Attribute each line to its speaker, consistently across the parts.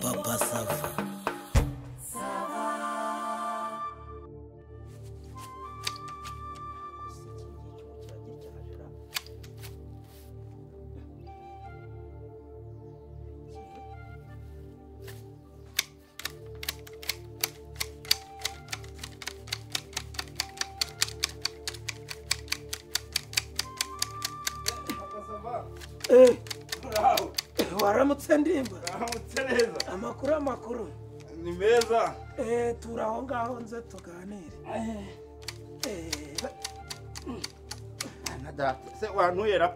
Speaker 1: Papa Sava. Eh,
Speaker 2: Muraho,
Speaker 1: waramutse ndimba
Speaker 2: muramutse neza
Speaker 1: amakuru amakuru
Speaker 2: ni meza
Speaker 1: eh tura aho ngaho nze tuganire eh
Speaker 2: na data se wantuye ra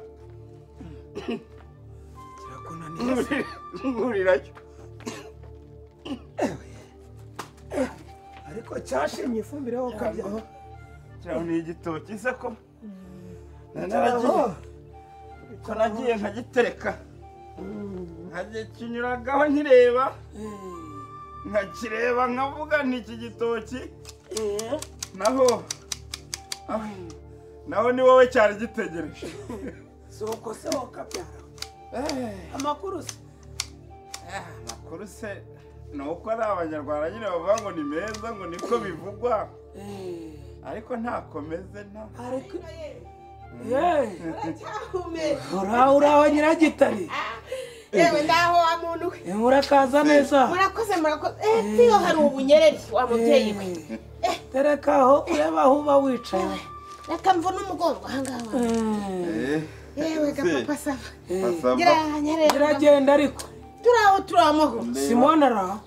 Speaker 1: kirakunaniye se.
Speaker 2: nkurirayo
Speaker 1: ariko cyashimye ifumbire ho ukabyaho
Speaker 2: kiraho ni igitoki se ko Na
Speaker 1: Aho.
Speaker 2: naragiye ko nagiye nkagitereka nkagikinyuragaho nkireba
Speaker 1: Eh,
Speaker 2: nkakireba nkavuga ni iki gitoki
Speaker 1: eh.
Speaker 2: naho ah, naho ni wowe cyari gitegereje
Speaker 1: si uko se wowe ukabyara
Speaker 2: Eh,
Speaker 1: amakuru se
Speaker 2: ah, amakuru se ni uko ari abanyarwanda nyine bavuga ngo ni meza ngo niko bivugwa
Speaker 1: Eh,
Speaker 2: ariko ntakomeze nta
Speaker 1: ariko yeee
Speaker 3: uracyakomeje
Speaker 1: uraho uraho nyiragitari
Speaker 3: yewe ndaho wa muntu we
Speaker 1: Eh, murakaza neza
Speaker 3: murakoze murakoze eh tiyo hari ubunyereri wa mubyeyi we
Speaker 1: Eh, terekaho ureba aho uba wicaye
Speaker 3: reka mvune umugongo ahangaha wawe
Speaker 1: Eh,
Speaker 3: yewe gapapa sava
Speaker 2: Basaba.
Speaker 3: gira nyereri
Speaker 1: iragenda ariko
Speaker 3: turi aho turi aho amahoro
Speaker 1: simone araho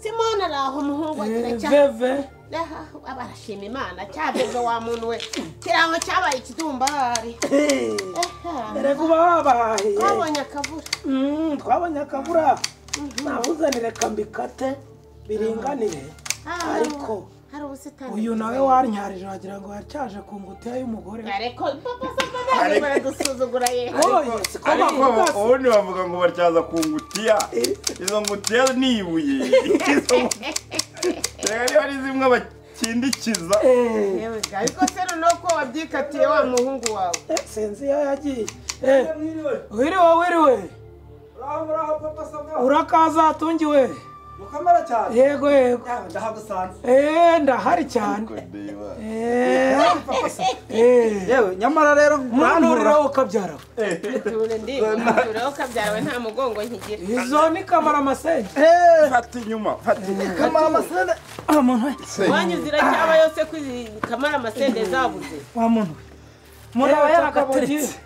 Speaker 3: simone ari aho umuhungu we
Speaker 1: Eh,
Speaker 3: turacya
Speaker 1: veve
Speaker 3: aho barashima imana cyabeze wa muntu we kirango cyabaye ikidumbari
Speaker 1: Eh,
Speaker 3: aha
Speaker 1: erega uba wabahahiye
Speaker 3: twabonye akavura
Speaker 1: Mm, twabonye akabura nabuzanire kambikate biringanire
Speaker 3: Ah,
Speaker 1: ariko
Speaker 3: hari ubusitani
Speaker 1: uyu
Speaker 3: bwiza.
Speaker 1: nawe warnyarije wagira ngo yacyaje ku ngutiya y'umugore
Speaker 3: ariko papa sava ntabwo baradusuzugura yewe
Speaker 1: Oye, siko
Speaker 2: ariko
Speaker 1: bavuga se.
Speaker 2: ubundi bavuga ngo batyaza ku ngutiya izo ngutiya ni ibuye Izo ngutiya- Erega niba ari zimwe bakindikiza
Speaker 1: Eh,
Speaker 3: yewe ga ariko se noneho ko wabyikatiye wa muhungu wawe
Speaker 1: eh, sinzi iyo yagiye Eh, wiriwe wiriwe
Speaker 4: Uraho muraho papa sava
Speaker 1: urakaza tungiwe
Speaker 4: mukamara cyane
Speaker 1: yego yego
Speaker 4: yawe ndahagusanze
Speaker 1: Eh, ndahari cyane Eh, eh,
Speaker 4: yewe nyamara rero
Speaker 1: muranturiraho ukabyara
Speaker 3: ture ndi tureho kabyarawe nta mugongo nkigira
Speaker 1: izo ni kamara amasenge
Speaker 2: fata inyuma fata inyuma
Speaker 4: kamara amasende wa muntu we
Speaker 3: wanyuze iracyaba yose ko kamara amasende zabuze
Speaker 4: wa muntu we
Speaker 1: muraba
Speaker 4: muraba
Speaker 1: yaragateretse
Speaker 4: yaragateretse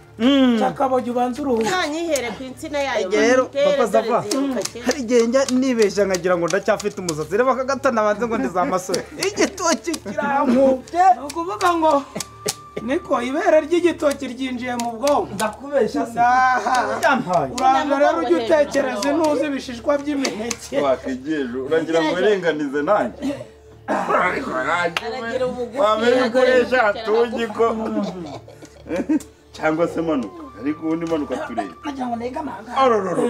Speaker 1: cyakabogi ubanza uruhuka
Speaker 3: ntanyihere ku insina yayo
Speaker 4: Igihe rero papa sava
Speaker 3: ziruka
Speaker 4: hari igihe njya nibeshya nkagira ngo ndacyafite umusatsi reba akagatana banze ngo ndi za masore igitoki kirankubye
Speaker 1: ni ukuvuga ngo niko ibere ry'igitoki ryinjiye mu bwonko
Speaker 4: ndakubeshya se
Speaker 1: Aha.
Speaker 4: byampaye
Speaker 1: uraza rero ujya utekereza ntuzi ibishishwa by'imineke
Speaker 2: wakwigeje uragira ngo urenganize nanjye ariko nanjye
Speaker 3: Aragira ubugufi,
Speaker 2: wamenya ko
Speaker 3: aragira
Speaker 2: eshatu
Speaker 3: ubugufi,
Speaker 2: ugi ko cyangwa se manuka ariko ubundi manuka turebe Orororo.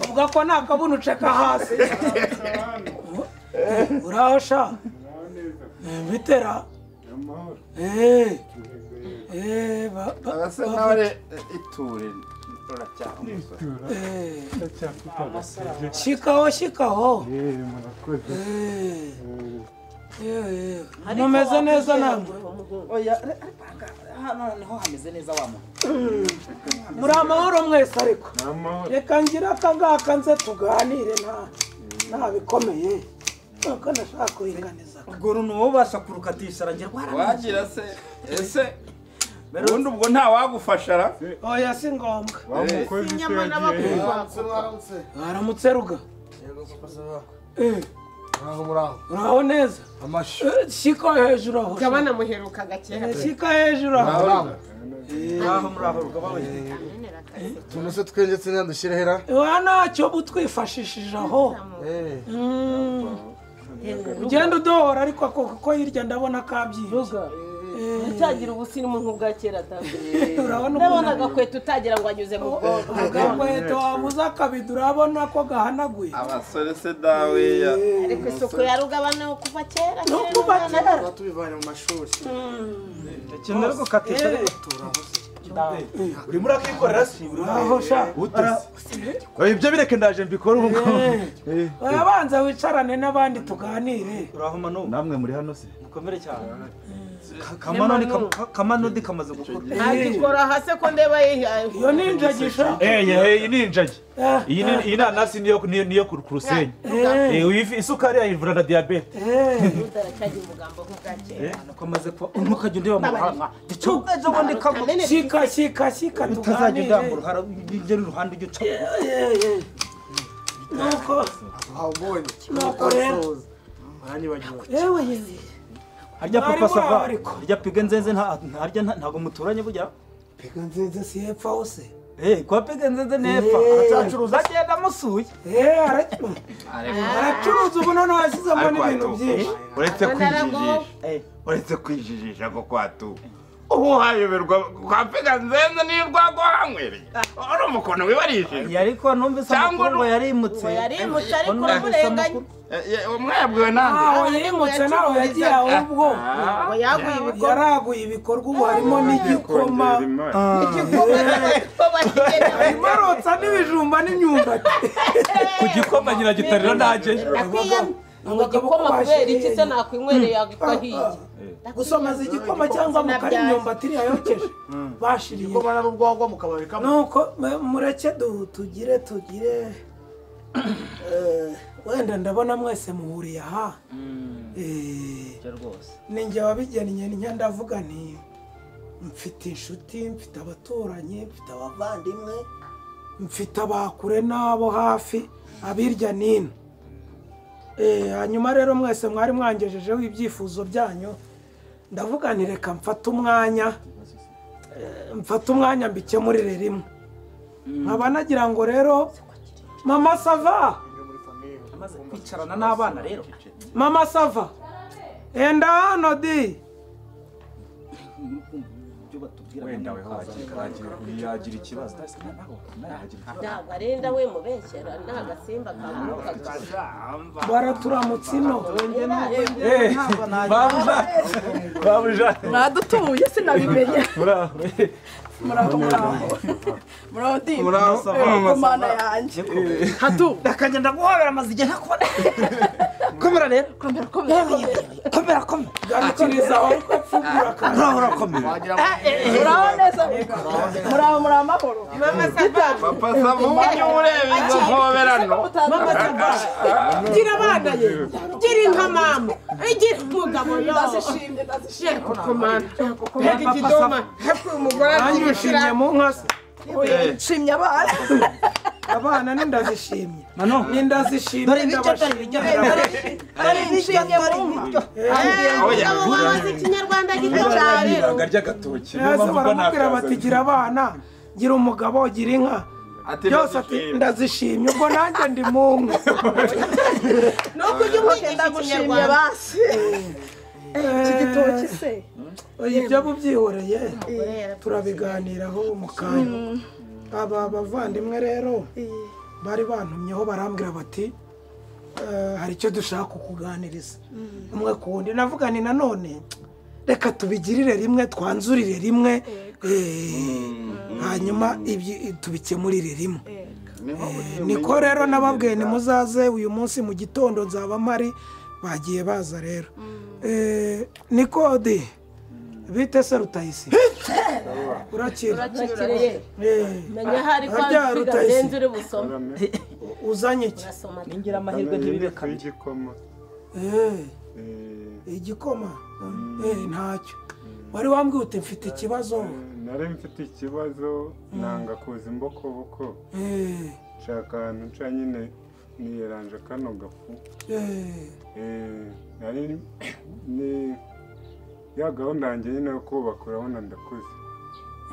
Speaker 1: uvuga ko nta kabuno uceka hasi uraho sha Eh, bitera Eh, eh, ba- ba-
Speaker 2: abasa
Speaker 1: ba-
Speaker 2: nawe iture uracyaha umusore
Speaker 1: Eh, shikaho shikaho Eh, eh, mumeze neza namwe
Speaker 4: oya re- re- hano- hano niho hameze neza wa muntu
Speaker 1: muri amahoro mwese ariko reka ngira akangaka nze tuganire nta nta bikomeye nuko nashaka kuringaniza
Speaker 4: ubwo runuwo ubasha kurukatisha aragira rwarangiye
Speaker 2: wagira se ese ubundi ubwo ntawagufasha ra
Speaker 1: oya si ngombwa
Speaker 3: inyama n'abakumva
Speaker 1: waramutse ruga Eh, uraho neza Eh, shika hejuru aho
Speaker 3: gabana muheruka gakera
Speaker 1: Eh, shika hejuru aho
Speaker 4: muraho muraho rugabawe
Speaker 5: utuntu se twengetse ntadushyire hera
Speaker 1: wa ntacyo utwifashishije aho Mm. ugenda udohora ariko ako kuko hirya ndabona kabyibye
Speaker 3: ntacyagira ubusirimu nk'ubwa kera ta
Speaker 1: urabona
Speaker 3: ndabona
Speaker 1: ukuntu
Speaker 3: agakweto utagira ngo anyuze mu bwonko
Speaker 1: agakweto wabuze akabido urabona ko gahanaguye
Speaker 2: abasore se dawe ya
Speaker 3: ariko isuku ya rugabana kuva kera
Speaker 1: no kuba kera
Speaker 5: tubivanye mu mashuri
Speaker 4: ikintu rero gukatisha ariko
Speaker 1: Eh.
Speaker 6: urimo urakikorera se
Speaker 1: aho sha
Speaker 6: Ara- Oya, ibyo bireke ndaje mbikore ubu ngubu Eh,
Speaker 1: urabanza wicarane n'abandi tuganire
Speaker 4: urahuma no
Speaker 6: namwe muri hano se
Speaker 4: mukomere cyane Ka- kamanoni kam- ka- kamanodi kamaze gukora
Speaker 3: ntakikora hasi ko ndeba yihaye
Speaker 1: iyo ni injagisha
Speaker 6: Eye, hey, iyi ni injagi
Speaker 1: Eh,
Speaker 6: iyi ni iyi ni anasi niyo niyo niyo ku ku rusenyi
Speaker 1: eh,
Speaker 6: Eh, uyu ifi- isukari yayivura na diyabete
Speaker 1: eh.
Speaker 3: udaracyaga umugambo nk'ubwakera
Speaker 4: kamaze kuba umuntu ukajya undeba mu ruhanga ukaza ubundi kamuga
Speaker 3: kamene
Speaker 1: shika shika shika
Speaker 4: utazajya udamba
Speaker 1: tuganire
Speaker 4: uruhara ugera iruhande ujya uca bugufi.
Speaker 1: Eh, eh. nuko
Speaker 5: wabonye
Speaker 1: nuko rero
Speaker 5: mwanyibagiwe
Speaker 1: yewe yewe
Speaker 4: harya
Speaker 1: Mwari
Speaker 4: papa sava
Speaker 1: muri ariko.
Speaker 4: harya piga nzenze nta harya nta- ntabwo muturanye burya
Speaker 1: reka nziza si hepfa wose
Speaker 4: Eh, kwa piga nzenze nepfa
Speaker 1: Eh.
Speaker 4: aracyacuruza agenda amusuye
Speaker 1: Eh, ara- aracuruza ubu noneho yashyizemo n'ibintu byinshi
Speaker 2: uretse kwijijisha
Speaker 4: Eh,
Speaker 2: uretse kwijijisha ko kwatu ubu wayoberwa kwapega nzenze niyo urwagwa wanywereye uri umukono wibarishije
Speaker 4: yari ko numvise
Speaker 2: Cyangwa
Speaker 4: amakuru ngo
Speaker 2: nu-
Speaker 4: yarimutse
Speaker 3: ngo yarimutse ariko
Speaker 4: Ngo numvise
Speaker 3: uramurenganya.
Speaker 4: amakuru.
Speaker 2: mwayabwiwe nande
Speaker 1: ntaho yimutse ntaho yagiye ahubwo
Speaker 3: ngo yaguye ibikorwa
Speaker 1: yaraguye ibikorwa ubu harimo n'igikoma harimo arotsa n'ibijumba n'imyumbati
Speaker 6: ku gikoma nyiragitarira ntajyeyo
Speaker 3: ngo igikoma kubera iki se nakwinywereye agahiye
Speaker 1: gusa amaze igikoma cyangwa mukari imyumbati iriya yokeje bashiriye
Speaker 5: igikoma nari urwagwa mukabari kamwe
Speaker 1: nuko mu- mureke du- tugire tugire Eh, wenda ndabona mwese muhuriye aha Eh,
Speaker 4: rwose
Speaker 1: ni njye wabigennye njya ndavuga nti mfite inshuti mfite abaturanyi mfite abavandimwe mfite abakure n'abo hafi abirya n'ino Eh, hanyuma rero mwese mwari mwangejejeho ibyifuzo byanyu ndavuga nti reka mfate umwanya eh, mfate umwanya mbikemurire rimwe nkaba nagira ngo rero mama sava
Speaker 4: amaze kwicarana n'abana rero
Speaker 1: mama sava enda hano di
Speaker 4: ibyo batubwira
Speaker 6: wenda we yagira ikibazo
Speaker 3: ntabwo arinda we mubeshyera nta gasimba kaguruka
Speaker 1: baraturamutse ino
Speaker 6: babuja babuja
Speaker 7: mwadutuye sinabimenya
Speaker 6: muraho eh.
Speaker 7: muraho muraho muraho ndi
Speaker 4: Muraho, sava.
Speaker 7: ku mana yanjye hatu
Speaker 4: akagenda guhobera amaze igihe ntakubona komera rero
Speaker 7: komera komera komera
Speaker 4: komera komera
Speaker 1: garukiriza aho ariko pfugura akantu
Speaker 4: uraho urakomera
Speaker 5: wagira
Speaker 7: muraho neza muraho muri amahoro
Speaker 2: papa sava uburyo ureba izo nkoberano
Speaker 7: mama
Speaker 3: gira abana ye gira inka mama gira umugabo yo
Speaker 7: ndazishimye ndazishimye
Speaker 3: heka ikidoma heka umugore
Speaker 1: nanjye ushimye mu nka se
Speaker 7: nshimye abana
Speaker 1: abana ni ndazishimye
Speaker 4: mano
Speaker 1: ni ndazishimye ndabashimye
Speaker 7: nshimye mu nka
Speaker 3: umugabo wabaze ikinyarwanda gito cyane
Speaker 6: ibanga ry'agatoki niyo
Speaker 1: hasi
Speaker 6: mpamvu mbona
Speaker 1: baramubwira
Speaker 6: akazi.
Speaker 1: bati gira abana gira umugabo gira inka
Speaker 2: ati
Speaker 1: byose ati ndazishimye ubwo nanjye ndi mu nka
Speaker 3: ni uko ujya umwigisha
Speaker 7: ndagushimye
Speaker 3: ikinyarwanda
Speaker 7: basi iki gitoki se
Speaker 1: ibyo bubyihoreye turabiganiraho mu kanya aba bavandimwe rero bari bantumyeho barambwira bati "Eh, hari icyo dushaka kukuganiriza umwe ku wundi navuga ni nanone reka tubigirire rimwe twanzurire rimwe eh, hanyuma ibyi- tubikemurire rimwe niko rero nababwiye nimuzaze uyu munsi mu gitondo nzaba mpari bagiye baza rero Eh, nikode bite se rutayisi urakira
Speaker 3: urakireye
Speaker 1: Eh,
Speaker 3: menya ahari ko
Speaker 1: Harya
Speaker 3: abiga
Speaker 1: Rutayisire.
Speaker 3: nzenze uri busome
Speaker 1: uzanye iki
Speaker 3: urasoma
Speaker 4: ningira amahirwe ntibikane
Speaker 2: igikoma
Speaker 1: Eh, igikoma Eh, ntacyo wari wambwiye uti mfite ikibazo
Speaker 2: nari mfite ikibazo nanga kuza imbokoboko
Speaker 1: Eh,
Speaker 2: nshaka ahantu nca nyine niyeranje kano gafu
Speaker 1: eh,
Speaker 2: Eh, nari ni ya gahunda yanjye nyine yo kubaka urabona ndakuze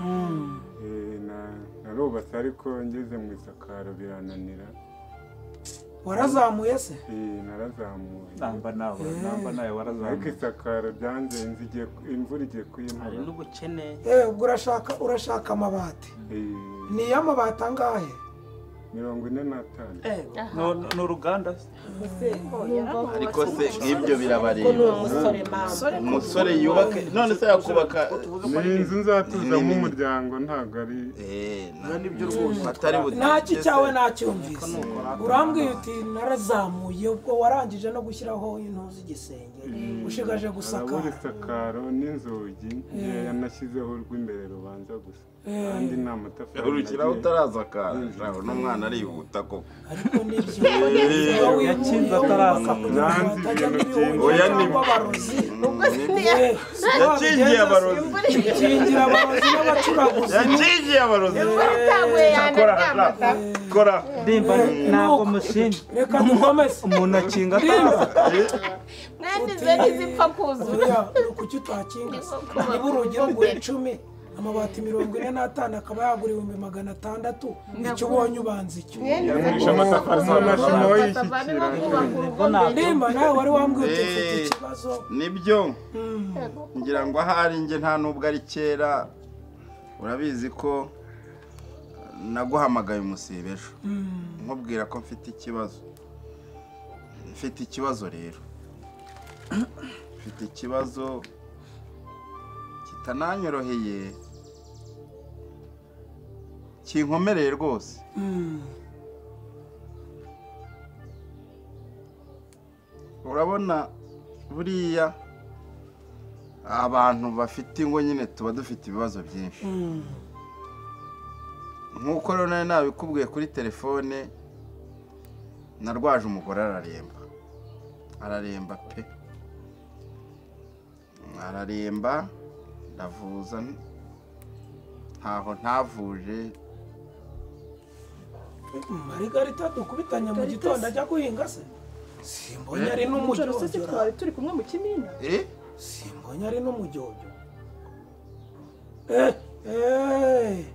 Speaker 1: mm,
Speaker 2: Eh, na- narubatse ariko ngeze mu isakaro birananira
Speaker 1: warazamuye se
Speaker 2: Eh, narazamuye
Speaker 6: namba nawe namba nawe
Speaker 2: ariko
Speaker 6: warazamuye
Speaker 2: isakaro byanzenze igiye ku- imvura igiye
Speaker 4: hari
Speaker 2: kuyimura
Speaker 4: n'ubukene
Speaker 1: Eh, ubwo urashaka urashaka amabati
Speaker 2: Eh,
Speaker 1: ni iy'amabati angahe
Speaker 2: mirongo ine n'atanu
Speaker 6: ni uruganda
Speaker 2: ariko se nk'ibyo birabareba
Speaker 3: ni umusore mama
Speaker 8: umusore yubaka none se yakubaka
Speaker 2: ni inzu nzatuzamo umuryango ntabwo ari
Speaker 8: Eh, na-
Speaker 5: n'ibyo rwose
Speaker 8: atari butinde
Speaker 1: ntacyo
Speaker 8: se.
Speaker 1: cyawe nacyumvise urambwiye uti narazamuye ubwo warangije no gushyiraho intuzi z'igisenge ushigaje
Speaker 2: harabura
Speaker 1: gusakara
Speaker 2: isakaro n'inzugi nkeya nashyizeho urw'imbere rubanza gusa kandi nta matafari
Speaker 8: urukiraho
Speaker 2: nagiye-
Speaker 8: utarazakara Ntabwo n'umwana arihuta koko
Speaker 1: ariko nibyo
Speaker 8: Eh,
Speaker 1: Iyo winjiye
Speaker 6: yakinze atarasa.
Speaker 1: bakakunyura, batajya muri
Speaker 2: Nanze
Speaker 1: wowe
Speaker 8: ibintu
Speaker 1: cyangwa
Speaker 8: byinshi.
Speaker 1: abarozi
Speaker 8: Mm, yakingiye
Speaker 1: Wabigenza
Speaker 8: abarozi
Speaker 1: kingira abarozi n'abacuranguzi
Speaker 8: yakingiye abarozi
Speaker 3: yaguye yanamata
Speaker 8: kora
Speaker 6: ndimba ntabwo mushinja
Speaker 1: reka dukomeze
Speaker 6: umuntu akinga atarasa
Speaker 3: mwandize ntizipfa kuzura
Speaker 1: buriya ni ukuki utakinga se niba urugi rugura icumi amabati mirongo ine n'atanu akaba yagura ibihumbi magana atandatu icyo ubonye ubanza icyo
Speaker 2: Yagurisha amatafari n'amashino
Speaker 3: bavamo
Speaker 2: yishyikira
Speaker 3: kubaka urugo mbere
Speaker 1: nimba nawe wari wambwiye uti mfite
Speaker 8: Eh.
Speaker 1: ikibazo
Speaker 8: nibyo ngira ngo ahari njye nta nubwo ari kera urabizi ko naguhamagaye umusibe ejo nkubwira ko mfite ikibazo mfite ikibazo rero mfite ikibazo kitananyoroheye kinkomereye rwose urabona buriya abantu bafite ingo nyine tuba dufite ibibazo byinshi nk'uko rero nari nabikubwiye kuri telefone narwaje umugore araremba araremba pe araremba ndavuza ntaho ntavuje
Speaker 1: marigarita dukubitanye mu gitondo ajya guhinga se simbonye ari
Speaker 7: ijoro se si
Speaker 1: n'umujyojyo
Speaker 7: twari turi kumwe mu kimina
Speaker 8: eh
Speaker 1: simbonye ari n'umujyojyo eh eh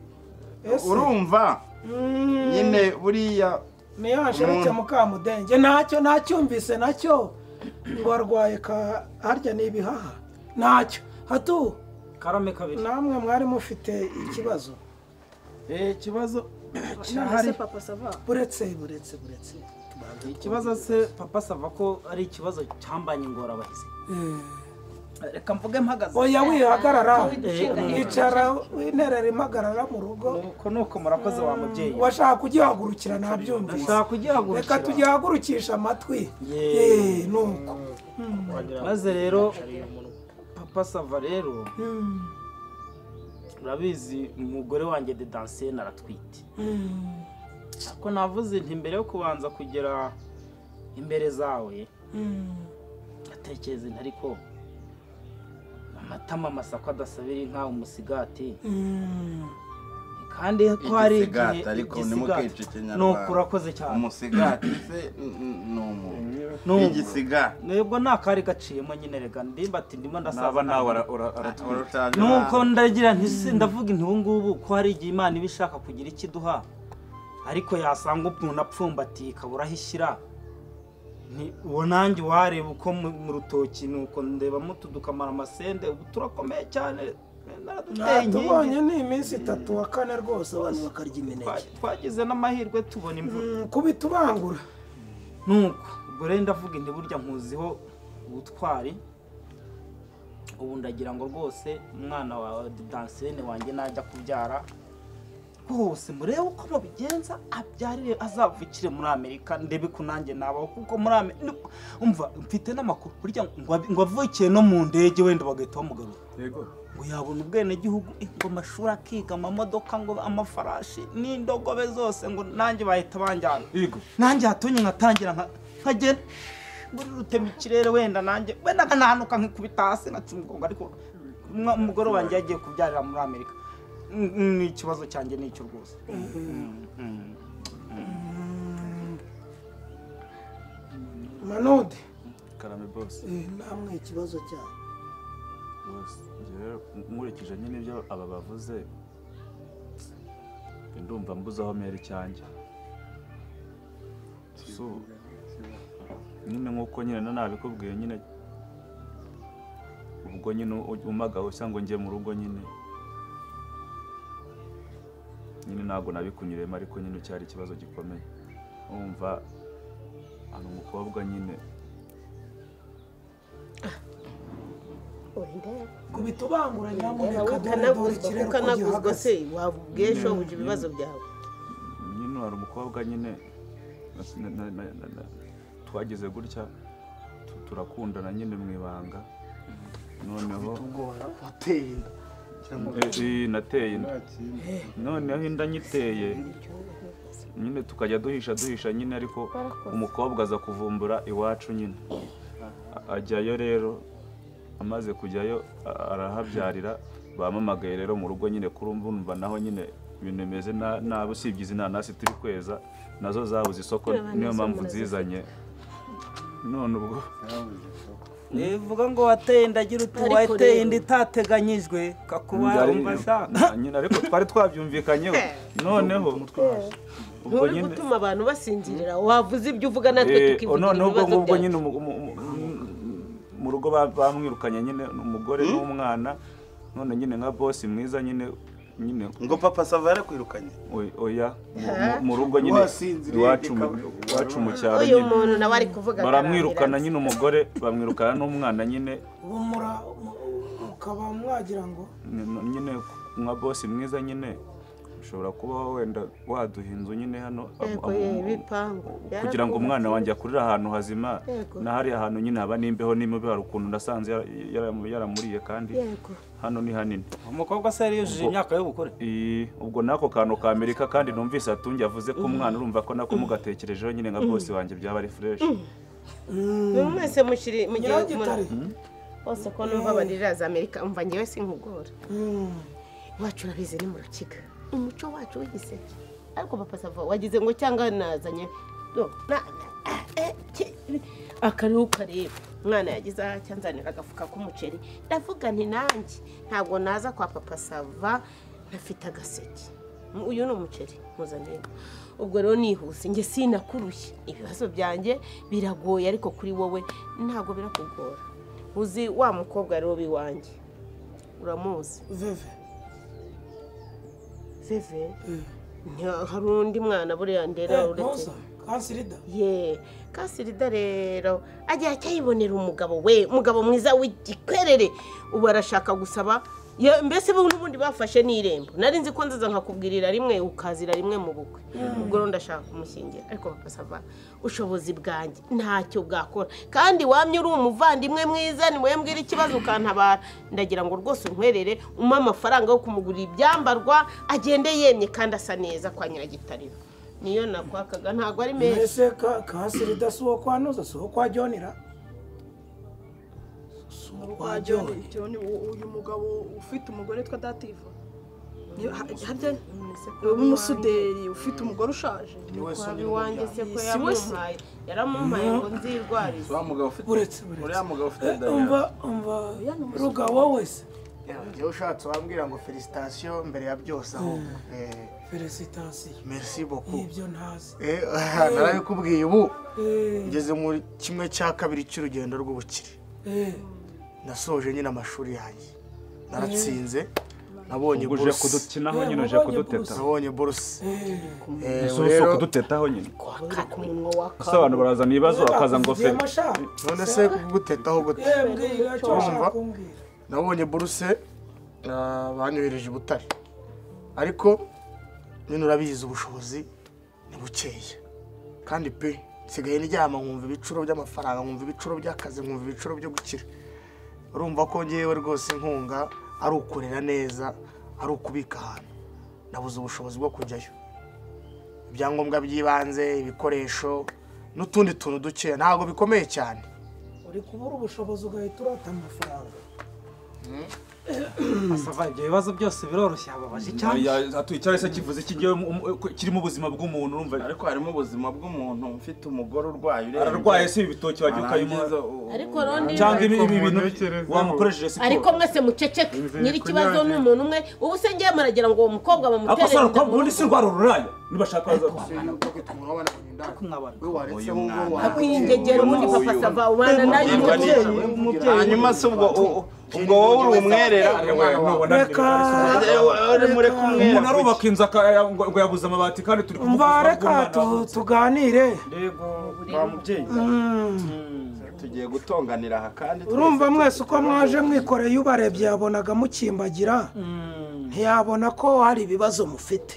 Speaker 1: ese
Speaker 8: urumva
Speaker 1: mm,
Speaker 8: nyine buriya
Speaker 1: niyasharike mukamudenge ntacyo nacyumvise nacyo ngo arwaye ka harya ni ibihaha ntacyo hatu
Speaker 4: karame kabiri
Speaker 1: namwe mwari mufite ikibazo
Speaker 4: ikibazo
Speaker 7: none se
Speaker 4: kirahari
Speaker 7: papa sava
Speaker 1: buretse buretse buretse
Speaker 4: ikibazo se papa sava ko ari ikibazo cyambanye ingorabahizi reka mvuge mpagaze
Speaker 1: oya wihagarara
Speaker 4: Eh,
Speaker 1: icara interera impagarara mu rugo
Speaker 4: uko ni uko murakoze wa mubyeyi
Speaker 1: washaka kugihagurukira ntabyumvise
Speaker 4: ndashaka kugihagurukira
Speaker 1: reka tugihagurukisha amatwi
Speaker 4: Ye.
Speaker 1: Eh, ni uko
Speaker 4: maze rero papa sava rero urabizi umugore wanjye de dansiyeni aratwite ariko navuze nti mbere yo kubanza kugera imbere zawe atekereza ariko amatama amasako adasabira inka umusigati kandi ko hari
Speaker 8: Igisigati,
Speaker 4: igihe
Speaker 8: ariko
Speaker 4: igisigati.
Speaker 8: ntimukice ikinyarwanda.
Speaker 4: Ni uku urakoze cyane
Speaker 8: umusigati se n- n- ni umuntu
Speaker 4: Ni umuntu.
Speaker 8: igisigati
Speaker 4: nubwo nta kari gaciyemo nyine rega ndimba ati ndimo ndasaza
Speaker 6: ntaba
Speaker 4: ntabwo
Speaker 6: nawe ara- ara- aratwite
Speaker 8: Urushaje
Speaker 4: nuko
Speaker 8: na-
Speaker 4: ndagira nti se ndavuga inti ubu ngubu ko hari igihe imana iba ishaka kugira ikiduha ariko yasanga umuntu apfumbatiye ikabura aho ishyira Nti uwo nanjye wareba uko mu- mu rutoki nuko ndebamo utudukamara amasende ubu turakomeye cyane naraduteye
Speaker 1: tubonye
Speaker 4: inkingi
Speaker 1: ni iminsi itatu wa kane rwose abantu bakarya imineke
Speaker 4: Twa- twagize n'amahirwe tubona imvura
Speaker 1: Mm, kubita ubangura
Speaker 4: nuko ubwo rero ndavuga inti burya nkuziho ubutwari ubu ndagira ngo rwose umwana wawe dansiyene wanjye najya kubyara rwose murebe uko babigenza abyarire azavukire muri amerika ndebe ko nanjye nabaho kuko muri amerika umva mfite n'amakuru burya ngo ab- ngo avukiye no mu ndege wenda bagahita bamugarura ngo yabona ubwenegihugu eh, ngo amashuri akiga amamodoka ngo amafarashi n'indogobe zose ngo nanjye bahita banjyana
Speaker 6: yego
Speaker 4: nanjye hatonye nkatangira nka- nkagenda muri rutema ikirere wenda nanjye wenda nkanahanuka nkikubita hasi nkaca umugongo ariko umwa- umugore wanjye yagiye kubyarira muri amerika Mm, mm, ni ikibazo cyanjye ni icyo rwose
Speaker 1: manude
Speaker 6: karame bose
Speaker 1: Eh, namwe ikibazo cyayo
Speaker 6: bose njye rero nkurikije nyine ibyo aba bavuze ndumva mbuze aho mera icyanjye so nyine nk'uko nyine na nabikubwiye nyine ubwo nyine umagaho cyangwa ngo njye mu rugo nyine nyine ntabwo nabikunyuremo ariko nyine cyari ikibazo gikomeye wumva hari umukobwa nyine
Speaker 1: kubita ubangura nyamuneka dore dore
Speaker 3: ukanaguzwa
Speaker 1: ikirere uko
Speaker 3: ukanaguzwa se
Speaker 1: gihagaze
Speaker 3: wabwiye shobuja ibibazo byawe
Speaker 6: nyine hari umukobwa nyine na- na- na- na- na- twagize gutya tu- turakundana nyine mu ibanga noneho
Speaker 5: Tugora uteye inda.
Speaker 6: Eh, eh, nateye inda noneho inda nyiteye nyine tukajya duhisha duhisha nyine ariko umukobwa aza kuvumbura iwacu nyine A- ajyayo rero amaze kujyayo a- arahabyarira bampamagaye rero mu rugo nyine kurumva naho nyine ibintu bimeze na- nabi usibye izi nanasi turi kweza nazo zabuze isoko niyo mpamvu nzizanye none ubwo
Speaker 4: bivuga ngo wateye inda agira uti
Speaker 3: Ariko
Speaker 4: wateye
Speaker 3: rero-
Speaker 4: inda itateganyijwe kakuba
Speaker 6: Byari-
Speaker 4: wumva ashaka
Speaker 6: nyine ariko twari twabyumvikanyeho noneho ubwo
Speaker 3: nturi
Speaker 6: nyine
Speaker 3: gutuma abantu basinzirira wavuze ibyo uvuga natwe
Speaker 6: Eh, o
Speaker 3: tukivugira
Speaker 6: noneho ubwo
Speaker 3: ibibazo
Speaker 6: ngubwo
Speaker 3: byacu
Speaker 6: nyine umu- umu- umu- umu- mu rugo ba- bamwirukanye nyine umugore n'umwana none nyine nka bosi mwiza nyine nyine
Speaker 8: ngo papa sava yarakwirukanye
Speaker 6: oy- oya mu- mu- mu rugo nyine
Speaker 5: Wasinziriye,
Speaker 6: iwacu mu-
Speaker 5: reka-
Speaker 6: iwacu mu cyaro
Speaker 3: uyu
Speaker 6: nyine
Speaker 3: muntu nawe ari kuvuga
Speaker 6: baramwirukana
Speaker 3: akarambirana.
Speaker 6: nyine umugore bamwirukana n'umwana nyine
Speaker 1: ubu mura ukaba mwagira ngo
Speaker 6: n- nyine nka bosi mwiza nyine ushobora kuba wenda waduha inzu nyine hano
Speaker 3: Yego,
Speaker 6: amu-
Speaker 3: ye,
Speaker 6: amu-
Speaker 3: ibipangu.
Speaker 6: kugira ngo umwana wanjye akurire ahantu hazima
Speaker 3: Yego.
Speaker 6: na hariya hantu nyine haba n'imbeho n'imibu hari ukuntu nasanze yara- yara- yaramuriye kandi
Speaker 3: Yego.
Speaker 6: hano ni hanini
Speaker 4: umukobwa se yari yujuje imyaka y'ubukure
Speaker 6: I- ubwo n'ako kantu ka amerika kandi numvise atunge avuze ko umwana urumva ko nako mugatekerejeho nyine nka bose wanjye byaba ari fureshi
Speaker 3: Ni mwese mushyiri mu gihe
Speaker 1: nyiragitare
Speaker 3: bose ko numva barira za amerika umva ngewe sinkugora iwacu urabizi ni mu rukiga umuco wacu w'igiseke ariko papa sava wagize ngo cyangwa nazanye Do, na- ah, eh, ki- akariho ukareba umwana yagize aha cyanzanira agafuka k'umuceri ndavuga nti nanjye ntabwo naza kwa papa sava ntafite agaseke Mu- uyu ni umuceri muzanire ubwo rero nihuse njye sinakurushye ibibazo byanjye biragoye ariko kuri wowe ntabwo birakugora uzi wa mukobwa rero w'iwanjye uramuzi
Speaker 1: veve
Speaker 3: veve Nta- hari undi mwana buriya ndera uretse
Speaker 1: ntuza kansirida
Speaker 3: ye kasirida rero agira cyayibonera umugabo we umugabo mwiza w'igikwerere ubu arashaka gusaba Ye, mbese bo n'ubundi bafashe n'irembo nari nzi ko nziza nkakubwirira rimwe ukazira rimwe mu bukwe ubwo rero ndashaka kumushingira ariko bakasava ubushobozi bwanjye ntacyo bwakora kandi wamye uri umuvandimwe mwiza niwembwira ikibazo ukantabara ndagira ngo rwose unkwerere umpe amafaranga yo kumugurira ibyambarwa agende yemye kandi asa neza kwa nyiragitariro niyo nakwakaga ntabwo ari meza
Speaker 1: mbese ka- kansirida si uwo kwa ntuza si uwo kwa jonira si uwo kwa joni
Speaker 7: John, u- uyu mugabo ufite umugore witwa dativa Ni- ha- harya umusuderi ufite umugore ushaje
Speaker 3: waba iwanjye se ko
Speaker 7: Si we se.
Speaker 3: yaramumpaye yaramumpaye ngo nzirwarize
Speaker 8: uriya mugabo ufite
Speaker 1: uretse uretse
Speaker 8: uriya mugabo ufite
Speaker 1: Eh, umva umva rugabo wese
Speaker 5: Njyewe ushatse wambwira ngo felicitasiyo mbere ya byose ahubwo Eh,
Speaker 1: felicitasiyo
Speaker 5: merci beaucoup
Speaker 1: ibyo ntazi
Speaker 5: Eh, narabikubwiye ubu
Speaker 1: Eh,
Speaker 5: ngeze muri kimwe cya kabiri cy'urugendo rw'ubukire
Speaker 1: eh,
Speaker 5: nasoje nyine amashuri yanjye naratsinze nabonye
Speaker 6: ubwo uje
Speaker 5: buruse
Speaker 6: kudukinaho
Speaker 1: Eh,
Speaker 6: nyine uje
Speaker 1: wabonye
Speaker 6: kuduteta
Speaker 1: buruse.
Speaker 5: nabonye buruse
Speaker 1: eh.
Speaker 5: Eh,
Speaker 6: ese
Speaker 5: ubu
Speaker 6: uzi
Speaker 5: rero-
Speaker 6: kudutetaho nyine
Speaker 3: ku munwa wa
Speaker 6: ese abantu barazana ibibazo bakaza ngo fe
Speaker 1: Bakuziye amashari.
Speaker 5: none se gutetaho gute
Speaker 1: Eh, mbwira icyo
Speaker 5: Urumva?
Speaker 1: ushaka kumbwira
Speaker 5: nabonye buruse ah, banyohereje i butare ariko nyine urabizi ubushobozi ni bukeya kandi pe nsigaye ndyama nkumva ibicuro by'amafaranga nkumva ibicuro by'akazi nkumva ibicuro byo gukira urumva ko ngewe rwose inkunga ari ukurera neza ari ukubika ahantu nabuze ubushobozi bwo kujyayo ibyangombwa by'ibanze ibikoresho n'utundi tuntu dukeya ntabwo bikomeye cyane
Speaker 1: uri kubura ubushobozi ugahita urata amafaranga
Speaker 4: basava ibyo bibazo byose biroroshye ababaje cyane
Speaker 6: atuye cyangwa se kivuze kigiye kirimo ubuzima bw'umuntu urumva
Speaker 8: ariko harimo ubuzima bw'umuntu ufite umugore urwaye urembye
Speaker 6: ararwaye se ibitoki wagiye ukayimuha
Speaker 8: Warangiza u-
Speaker 3: ariko rondi
Speaker 6: cyangwa ibi-
Speaker 2: Ariko
Speaker 6: ibi bintu
Speaker 2: muntekerezeho.
Speaker 6: wamukoresheje
Speaker 3: ariko
Speaker 6: siporo
Speaker 3: mwese muceceke
Speaker 2: Inzira
Speaker 3: nyiri ikibazo
Speaker 2: ikunyaze.
Speaker 3: ni umuntu umwe ubu se ngiye muragira ngo uwo mukobwa bamutere
Speaker 6: akosora
Speaker 3: inda
Speaker 6: umukobwa
Speaker 3: mu
Speaker 6: ubundi si
Speaker 3: rugo.
Speaker 6: indwara ururaye nibashaka baza gusinya
Speaker 4: ariko nkabana
Speaker 3: akwingegera ubundi papa sava ubana nanjye
Speaker 2: Umubyeyi,
Speaker 3: umubyeyi
Speaker 2: hanyuma se ubwo ubwo wowe uri umwerera
Speaker 6: reka
Speaker 2: mureke
Speaker 6: umuntu
Speaker 2: umwera
Speaker 6: arubaka inzu aka- ngo ngo yabuze amabati kandi turi
Speaker 1: umva
Speaker 6: kumuvugurura
Speaker 1: reka tu- tuganire
Speaker 4: yego
Speaker 2: wa mubyeyi tugiye gutonganira aha kandi
Speaker 1: urumva mwese uko mwaje mwikoreye ubarebye yabonaga mukimbagira ntiyabona ko hari ibibazo mufite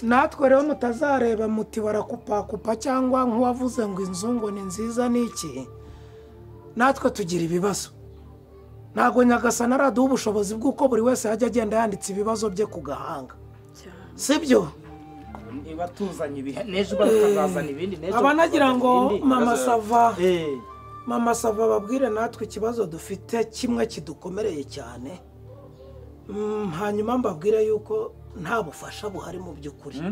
Speaker 1: natwe rero mutazareba muti barakupakupa cyangwa nk'uwavuze ngo inzu ngo ni nziza ni iki natwe tugira ibibazo ntabwo nyagasana araduha ubushobozi bw'uko buri wese yajya agenda yanditse ibibazo bye ku gahanga si byo
Speaker 4: niba tuzanye ibihe n'ejo bakazazana ibindi n'ejo
Speaker 1: aba nagira
Speaker 4: bakazazana
Speaker 1: ngo
Speaker 4: ibindi.
Speaker 1: mama sava
Speaker 4: Eh,
Speaker 1: mama sava babwire natwe ikibazo dufite kimwe kidukomereye cyane Mm, hanyuma mbabwire yuko nta bufasha buhari mu by'ukuri Eh,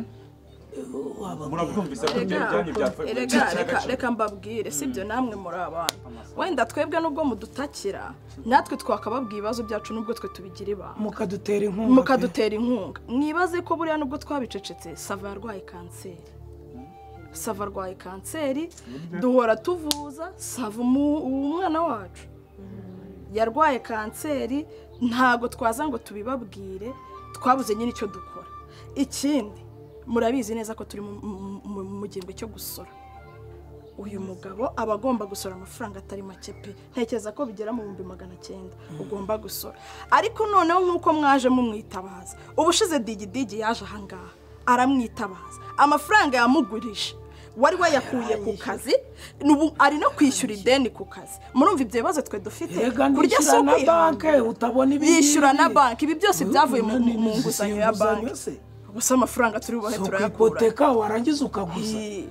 Speaker 1: wababwira.
Speaker 6: murabwumvise ko ibyo
Speaker 7: Erega,
Speaker 6: byanyu byapfuye
Speaker 7: erega, reka reka mbabwire sibyo namwe muri abantu wenda twebwe nubwo mudutakira natwe twakababwiye ibibazo byacu nubwo twe tubigira ibanga
Speaker 1: mukadutera inkunga pe.
Speaker 7: mukadutera inkunga mwibaze ko buriya nubwo twabicecetse sava yarwaye kanseri sava arwaye kanseri duhora tuvuza sava umu- umwana wacu yarwaye kanseri ntabwo twaza ngo tubibabwire twabuze nyine icyo dukora ikindi murabizi neza ko turi mu- mu- mu- mu gihembwe cyo gusora uyu mugabo aba agomba gusora amafaranga atari make pe ntekereza ko bigera mu bihumbi magana cyenda ugomba gusora ariko noneho nk'uko mwaje mumwitabaza ubushize digidigi yaje ahangaha aramwitabaza amafaranga yamugurisha wari wayakuye ku kazi n'ubu ari no kwishyura ideni ku kazi murumva ibyo bibazo twe dufite
Speaker 1: Erega
Speaker 7: kurya si
Speaker 1: nishyura na
Speaker 7: ukwihangana.
Speaker 1: banke utabona ibi
Speaker 7: yishyura na
Speaker 1: ngibi.
Speaker 7: banki ibi byose
Speaker 1: Ubu
Speaker 7: byavuye mu
Speaker 1: ni-
Speaker 7: mu
Speaker 1: ni-
Speaker 7: nguzanyo
Speaker 1: ni-
Speaker 7: ya
Speaker 1: inguzanyo
Speaker 7: banki
Speaker 1: se.
Speaker 7: gusa amafaranga turi buhe
Speaker 1: Si
Speaker 7: turayakura
Speaker 1: ukipoteka warangiza ukaguza
Speaker 7: Iyi-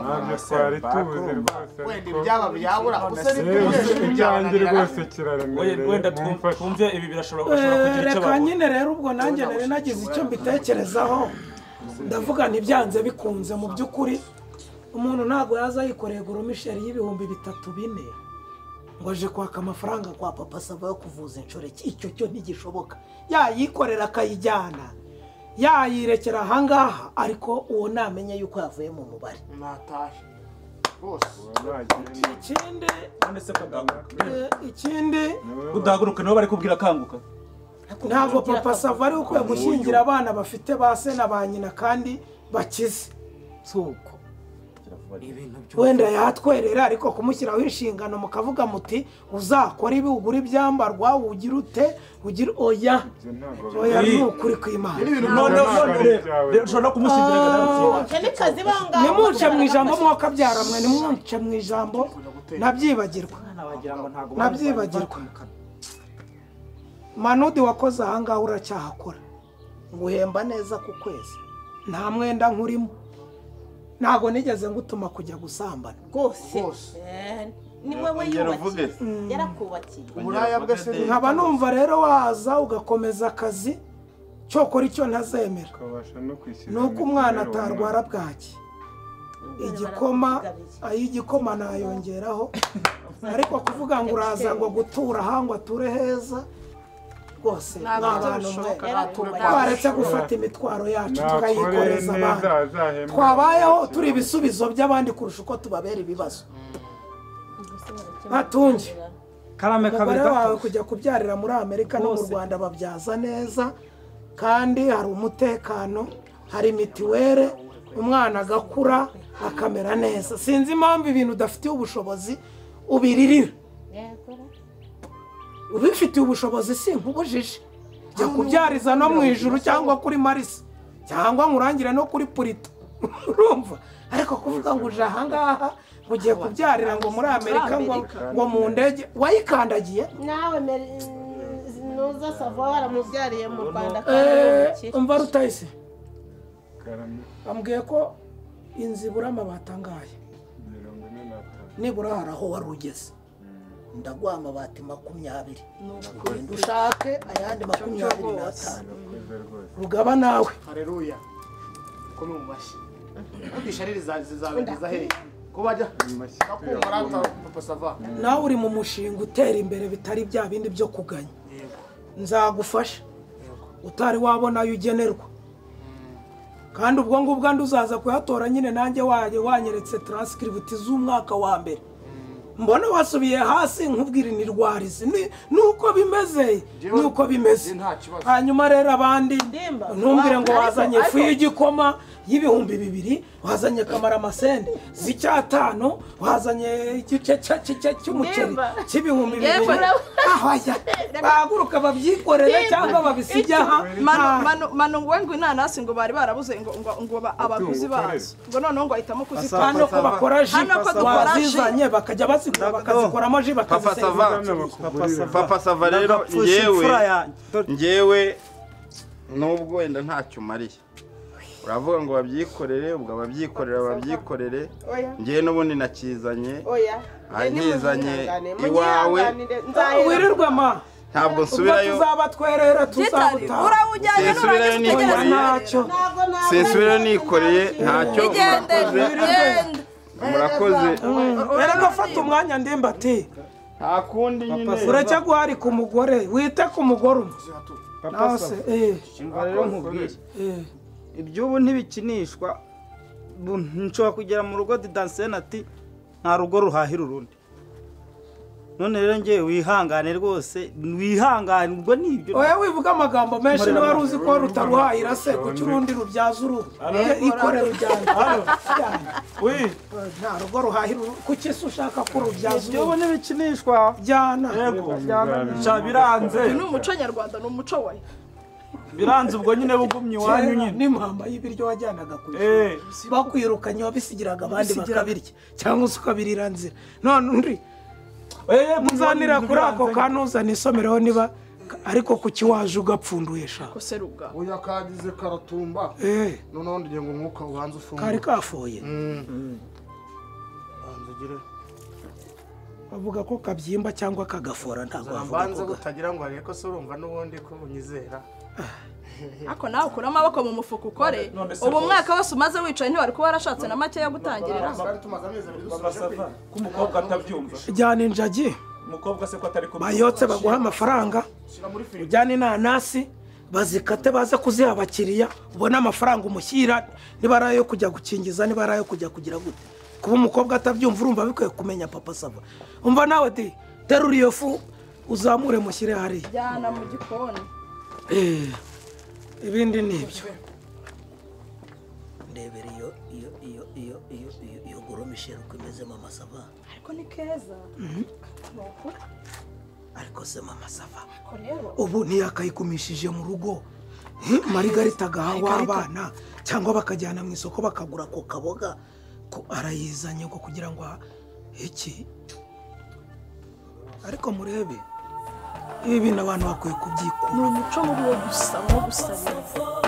Speaker 9: ntabyo twari tubuze rwose
Speaker 5: wenda
Speaker 9: ariko
Speaker 5: ibyaba byabura gusa
Speaker 9: Eh, ibyanjye rwose
Speaker 6: wenda
Speaker 9: kiraremereye
Speaker 6: twumve
Speaker 9: mumfashe
Speaker 6: twumve ibi birashobora
Speaker 1: Eh,
Speaker 6: bashobora kugira icyo
Speaker 1: reka
Speaker 6: babura
Speaker 1: nyine rero ubwo nanjye nari nagize icyo mbitekerezaho ndavuga ntibyanze bikunze mu by'ukuri umuntu ntabwo yaza yikoreye goromisheri y'ibihumbi bitatu bine ngo aje kwaka amafaranga kwa papa sava yo kuvuza inshoreke icyo cyo ntigishoboka yayikorera akayijyana yayirekera ahangaha ariko uwo namenye yuko yavuye mu mubare
Speaker 5: natahe rwose
Speaker 1: ikindi
Speaker 6: none se kudahaguruka
Speaker 1: eh, ikindi
Speaker 6: kudahaguruka nibo bari kubwira akanguka
Speaker 1: ntabwo papa sava ari ukwiye gushyingira abana bafite ba se na ba nyina kandi bakize
Speaker 4: suko ibintu byo
Speaker 1: wenda yatwerera ariko kumushyiraho inshingano mukavuga muti uzakora ibi ugura ibyambarwa ugira ute ugira oya oya ni ukuri kw'imana
Speaker 6: none none rero ushobora no kumushyingira nawe
Speaker 3: Icyo ni kazi bangahe?
Speaker 1: nimunce mu ijambo mwakabyaramwe byara mwe nimunce mu ijambo nabyibagirwa
Speaker 4: abana wagira ngo ntabwo
Speaker 1: nabyibagirwa manudi wakoze ahangaha uracyahakora nguhemba neza ku kwezi nta mwenda nkurimo ntabwo nigeze ngutuma kujya gusambana
Speaker 3: rwose
Speaker 5: Rwose.
Speaker 3: Eh, ni wowe
Speaker 2: Ongera uvuge.
Speaker 3: yubakiye yarakubakiye
Speaker 5: uburaya bwe se ni
Speaker 1: nkaba numva rero waza ugakomeza akazi cyokora icyo ntazemera
Speaker 9: ukabasha no kwishyura
Speaker 1: ni uko umwana atarwara bwaki igikoma ay'igikoma nayongeraho ariko kuvuga ngo uraza ngo gutura aha ngo ature heza rwose ni
Speaker 7: ntabwo
Speaker 1: abantu mwe
Speaker 7: bishoboka
Speaker 1: twaretse gufata imitwaro yacu
Speaker 9: nakoreye
Speaker 1: tukayikoreza
Speaker 9: neza
Speaker 1: abandi
Speaker 9: azahembwa
Speaker 1: twabayeho turi ibisubizo by'abandi kurusha uko tubabera ibibazo ntatunge
Speaker 4: karame kabiri
Speaker 1: umugore wawe kujya kubyarira muri amerika no mu rwanda babyaza neza kandi hari umutekano hari mitiwere umwana agakura akamera neza sinzi impamvu ibintu udafitiye ubushobozi ubiririra ubifitiye ubushobozi si nk'ubujiji jya kubyariza no mu ijuru cyangwa kuri marisi cyangwa nkurangire no kuri purito urumva ariko kuvuga ngo uje ahangaha ngo ugiye kubyarira ngo muri amerika ngo ngo mu ndege wayikandagiye
Speaker 3: nawe mere- nuza sava waramubyariye mu rwanda kandi
Speaker 1: Eh,
Speaker 3: yubakira.
Speaker 1: umva rutayisi
Speaker 9: karame
Speaker 1: ambwiye ko inzu ibura amabati angahe
Speaker 9: mirongo ine n'atanu
Speaker 1: nibura hari aho wari ugeze ndaguha amabati makumyabiri genda ushake ayandi makumyabiri n'atanu
Speaker 9: urakoze rwose
Speaker 1: rugaba nawe
Speaker 5: hareruya ko ni umumashyi ntugisha rero zizabigeza hehe ko bajya bakumva papa sava
Speaker 1: nawe uri mu mushinga utera imbere bitari bya bindi byo kuganya nzagufasha utari wabona ayo ugenerwa kandi ubwo ngubwo andi uzaza kuyatora nyine nanjye wajye wanyeretse taransikiributi z'umwaka wa mbere mbona wasubiye hasi nkubwira inirwarizi ni uko bimeze ni uko bimeze hanyuma rero abandi
Speaker 3: Ndimba.
Speaker 1: ntumbwire ngo
Speaker 3: Ariko-
Speaker 1: wazanye ifu
Speaker 3: ariko-
Speaker 1: y'igikoma y'ibihumbi bibiri wazanye kamaramasende z'icyatanu wazanye igice cya- cya- cy'umuceri
Speaker 3: Ndimba.
Speaker 1: cy'ibihumbi
Speaker 7: Yego,
Speaker 1: bibiri
Speaker 7: nawe.
Speaker 1: ahaya bahaguruka babyikorere
Speaker 3: Ndimba.
Speaker 1: cyangwa babisige aha
Speaker 7: manu
Speaker 1: nta-
Speaker 7: manu manu ngo ngo inanasi ngo bari barabuze ngo ngo ngo ba- abaguzi bazo ngo noneho ngo ahitamo kuzitanga
Speaker 1: hano ko bakora ji
Speaker 7: Hano ko dukora ji.
Speaker 1: wazizanye bakajya bazigura bakazikoramo ji
Speaker 8: Papa
Speaker 1: bakaziseza
Speaker 8: Sava, Papa Sava rero yewe njyewe nubwo wenda ntacyo umariye uravuga ngo babyikorere ubwo ababyikorera babyikorere
Speaker 3: oya
Speaker 8: njyewe n'ubundi nakizanye
Speaker 3: oya
Speaker 8: Ah, ntizanye
Speaker 3: Nimuzihangane,
Speaker 8: iwawe.
Speaker 3: munyihanganire, nzahera-
Speaker 1: wirirwe ma
Speaker 8: ntabwo
Speaker 1: ubwo
Speaker 8: nsubirayo
Speaker 1: tuzaba twerera
Speaker 7: gitari
Speaker 1: tuzabutaha
Speaker 7: urawujyanye
Speaker 8: Sesubirayo
Speaker 7: nurangiza
Speaker 8: nikoreye.
Speaker 7: utegereze
Speaker 1: ntacyo
Speaker 3: Ntabwo nabwo
Speaker 8: sensibiro
Speaker 3: nabwo
Speaker 8: nikoreye
Speaker 3: nabwo
Speaker 8: ntacyo
Speaker 7: igende
Speaker 8: murakoze
Speaker 7: igende
Speaker 8: murakoze
Speaker 1: rero gafata umwanya ndimba ati
Speaker 8: nta kundi nyine
Speaker 1: urajya guharika umugore wite ku mugore umwe nawe se eh,
Speaker 4: Umva rero nkubwire
Speaker 1: eh.
Speaker 4: iby'ubu ntibikinishwa bu- nshobora kugera mu rugo didansiyeni ati nta rugo ruhahira urundi none rero ngewe wihangane rwose wihanganirwa n'ibyo
Speaker 1: oya wivuga amagambo menshi niba wari uzi ko rutaruhahira se kuki urundi rubyaza uruhu ikorera ujyana
Speaker 6: Ui,
Speaker 1: nta rugo ruhahira uruhu kuki se ushaka ko rubyaza
Speaker 4: iby'ubu
Speaker 1: uruhu
Speaker 4: ntibikinishwa
Speaker 1: jyana
Speaker 6: yego, sha biranze,
Speaker 7: ni umuco nyarwanda ni umuco we
Speaker 6: biranze ubwo nyine bugumye iwanyu
Speaker 1: Kera
Speaker 6: nyine.
Speaker 1: n'impamba y'ibiryo wajyanaga ku ishuri
Speaker 6: Eh,
Speaker 1: bakwirukanye wabisigiraga abandi bakabirya cyangwa se ukabirira nzira none undi
Speaker 6: eh,
Speaker 1: muzanira kuri ako
Speaker 6: ka...
Speaker 1: kantu uzana isomereho niba ariko kuki waje ugapfunduye sha
Speaker 7: ko seruga
Speaker 5: uya kagize karatumba
Speaker 1: Eh,
Speaker 5: noneho ngira ngo umwuka ubanze
Speaker 1: kari
Speaker 5: ufungure
Speaker 1: kafoye
Speaker 5: banza ugire
Speaker 1: bavuga ko kabyimba cyangwa kagafora ntabwo
Speaker 5: banza
Speaker 1: wavuga ko ga-
Speaker 5: butagira ngo arebe ko se urumva n'ubundi ko unyizera
Speaker 7: ariko nawe ukure amaboko mu mufuka ukore ubu umwaka wose umaze wicaye ntiwari kuba warashatse na make yo gutangirira
Speaker 5: twari tumaze amezi abiri dusoje pe
Speaker 6: Basava, ko umukobwa atabyumva.
Speaker 1: ujyana injagi
Speaker 6: Umukobwa se ko atari kumwe.
Speaker 1: bayotse baguha amafaranga
Speaker 5: shyira muri firigo
Speaker 1: ujyana inanasi bazikate baze kuziha abakiriya ubone amafaranga umushyira niba ari ayo kujya gukingiza niba ari ayo kujya kugira gute kuba umukobwa atabyumva urumva bikwiye kumenya papa sava umva nawe di terura iyo fu uzamure mushyire hariya
Speaker 7: jyana mu gikoni
Speaker 1: Eh, ibindi ni ibyo ndebera iyo iyo iyo iyo iyo iyo iyo goromisheri uko imeze mama sava
Speaker 7: ariko ni keza nukuri
Speaker 1: ariko se mama sava
Speaker 7: ariko rero
Speaker 1: ubu ntiyakayigumishije mu rugo Hmm, marigarita agaha w'abana cyangwa bakajyana mu isoko bakagura ako kaboga ko arayizanye ngo kugira ngo aha- iki ariko murebe ibi bintu abantu bakwiye kubyikura
Speaker 7: ni umuco muri wo gusaba no gusabiriza